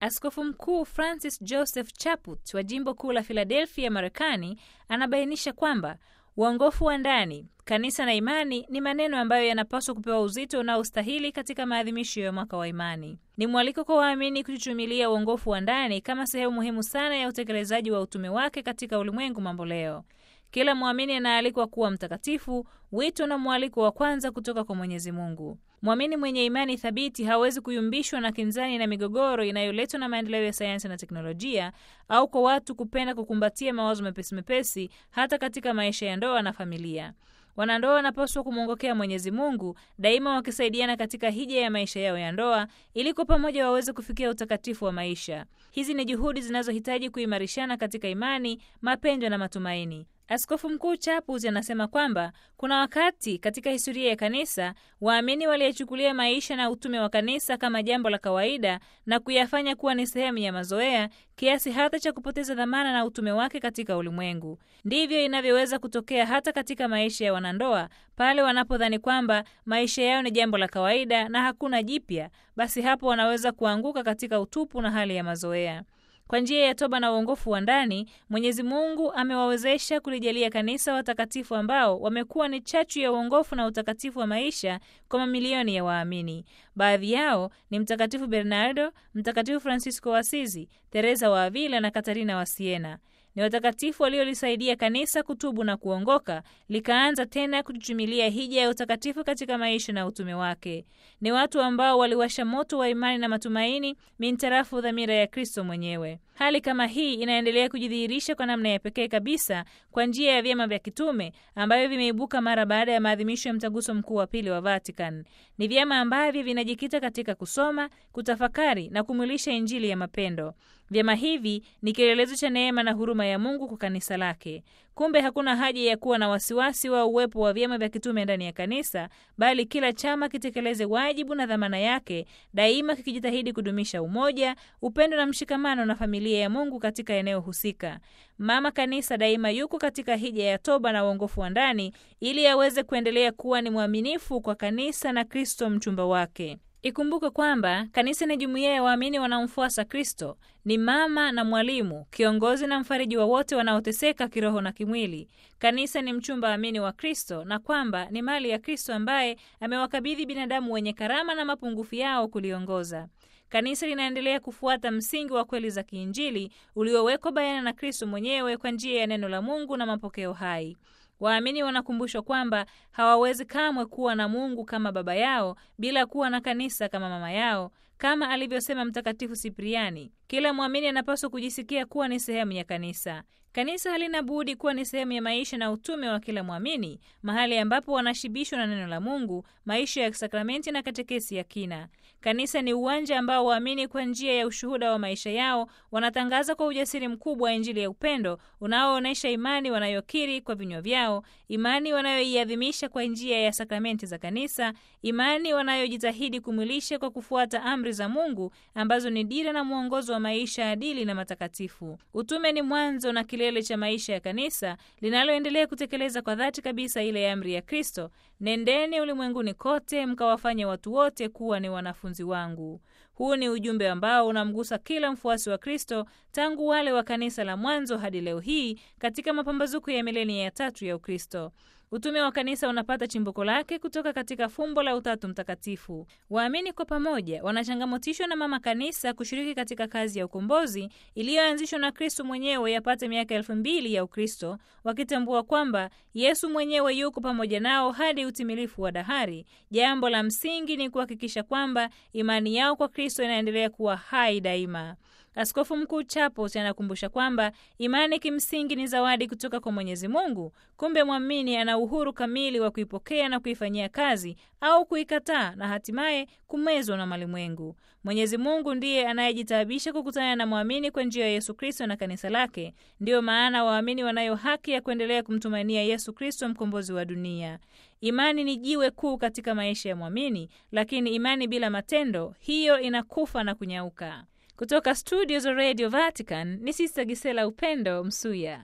Askofu Mkuu Francis Joseph Chaput wa jimbo kuu la Philadelphia, Marekani, anabainisha kwamba uongofu wa ndani, kanisa na imani ni maneno ambayo yanapaswa kupewa uzito unaostahili katika maadhimisho ya mwaka wa imani. Ni mwaliko kwa waamini kuchuchumilia uongofu wa ndani kama sehemu muhimu sana ya utekelezaji wa utume wake katika ulimwengu mambo leo. Kila mwamini anaalikwa kuwa mtakatifu, wito na mwaliko wa kwanza kutoka kwa Mwenyezi Mungu. Mwamini mwenye imani thabiti hawezi kuyumbishwa na kinzani na migogoro inayoletwa na maendeleo ya sayansi na teknolojia au kwa watu kupenda kukumbatia mawazo mepesi mepesi hata katika maisha ya ndoa na familia. Wanandoa wanapaswa kumwongokea Mwenyezi Mungu daima, wakisaidiana katika hija ya maisha yao ya ndoa, ili kwa pamoja waweze kufikia utakatifu wa maisha. Hizi ni juhudi zinazohitaji kuimarishana katika imani, mapendo na matumaini. Askofu Mkuu Chaput anasema kwamba kuna wakati katika historia ya kanisa waamini waliyechukulia maisha na utume wa kanisa kama jambo la kawaida na kuyafanya kuwa ni sehemu ya mazoea kiasi hata cha kupoteza dhamana na utume wake katika ulimwengu. Ndivyo inavyoweza kutokea hata katika maisha ya wanandoa, pale wanapodhani kwamba maisha yao ni jambo la kawaida na hakuna jipya, basi hapo wanaweza kuanguka katika utupu na hali ya mazoea. Kwa njia ya toba na uongofu wa ndani, Mwenyezi Mungu amewawezesha kulijalia kanisa watakatifu ambao wamekuwa ni chachu ya uongofu na utakatifu wa maisha kwa mamilioni ya waamini. Baadhi yao ni Mtakatifu Bernardo, Mtakatifu Francisco wa Asizi, Teresa wa Avila na Katarina wa Siena. Ni watakatifu waliolisaidia kanisa kutubu na kuongoka, likaanza tena kuchuchumilia hija ya utakatifu katika maisha na utume wake. Ni watu ambao waliwasha moto wa imani na matumaini mintarafu dhamira ya Kristo mwenyewe. Hali kama hii inaendelea kujidhihirisha kwa namna ya pekee kabisa kwa njia ya vyama vya kitume ambavyo vimeibuka mara baada ya maadhimisho ya mtaguso mkuu wa pili wa Vatican. Ni vyama ambavyo vinajikita katika kusoma, kutafakari na kumwilisha Injili ya mapendo. Vyama hivi ni kielelezo cha neema na huruma ya Mungu kwa kanisa lake. Kumbe hakuna haja ya kuwa na wasiwasi wa uwepo wa vyama vya kitume ndani ya kanisa, bali kila chama kitekeleze wajibu na dhamana yake, daima kikijitahidi kudumisha umoja, upendo na mshikamano na familia ya Mungu katika eneo husika. Mama Kanisa daima yuko katika hija ya toba na uongofu wa ndani, ili aweze kuendelea kuwa ni mwaminifu kwa kanisa na Kristo mchumba wake. Ikumbuke kwamba kanisa ni jumuiya ya waamini wanaomfuasa Kristo. Ni mama na mwalimu, kiongozi na mfariji wa wote wanaoteseka kiroho na kimwili. Kanisa ni mchumba amini wa Kristo, na kwamba ni mali ya Kristo ambaye amewakabidhi binadamu wenye karama na mapungufu yao kuliongoza. Kanisa linaendelea kufuata msingi wa kweli za kiinjili uliowekwa bayana na Kristo mwenyewe kwa njia ya neno la Mungu na mapokeo hai. Waamini wanakumbushwa kwamba hawawezi kamwe kuwa na Mungu kama baba yao bila kuwa na kanisa kama mama yao, kama alivyosema Mtakatifu Sipriani. Kila mwamini anapaswa kujisikia kuwa ni sehemu ya kanisa. Kanisa halina budi kuwa ni sehemu ya maisha na utume wa kila mwamini, mahali ambapo wanashibishwa na neno la Mungu, maisha ya sakramenti na katekesi ya kina. Kanisa ni uwanja ambao waamini kwa njia ya ushuhuda wa maisha yao wanatangaza kwa ujasiri mkubwa Injili ya upendo unaoonyesha imani wanayokiri kwa vinywa vyao, imani wanayoiadhimisha kwa njia ya sakramenti za kanisa, imani wanayojitahidi kumwilisha kwa kufuata amri za Mungu ambazo ni dira na mwongozo wa maisha adili na matakatifu. Utume ni mwanzo na kilele cha maisha ya kanisa linaloendelea kutekeleza kwa dhati kabisa ile amri ya Kristo, nendeni ulimwenguni kote mkawafanye watu wote kuwa ni wanafunzi wangu. Huu ni ujumbe ambao unamgusa kila mfuasi wa Kristo tangu wale wa kanisa la mwanzo hadi leo hii katika mapambazuko ya milenia ya tatu ya Ukristo. Utume wa kanisa unapata chimbuko lake kutoka katika fumbo la Utatu Mtakatifu. Waamini kwa pamoja wanachangamotishwa na Mama Kanisa kushiriki katika kazi ya ukombozi iliyoanzishwa na Kristo mwenyewe yapate miaka elfu mbili ya Ukristo, wakitambua kwamba Yesu mwenyewe yuko pamoja nao hadi utimilifu wa dahari. Jambo la msingi ni kuhakikisha kwamba imani yao kwa Kristo inaendelea kuwa hai daima. Askofu Mkuu Chapot anakumbusha kwamba imani kimsingi ni zawadi kutoka kwa Mwenyezi Mungu. Kumbe mwamini ana uhuru kamili wa kuipokea na kuifanyia kazi au kuikataa na hatimaye kumezwa na malimwengu. Mwenyezi Mungu ndiye anayejitaabisha kukutana na mwamini kwa njia ya Yesu Kristo na kanisa lake. Ndiyo maana waamini wanayo haki ya kuendelea kumtumainia Yesu Kristo, mkombozi wa dunia. Imani ni jiwe kuu katika maisha ya mwamini, lakini imani bila matendo, hiyo inakufa na kunyauka. Kutoka studio za Radio Vatican ni Sista Gisela Upendo Msuya.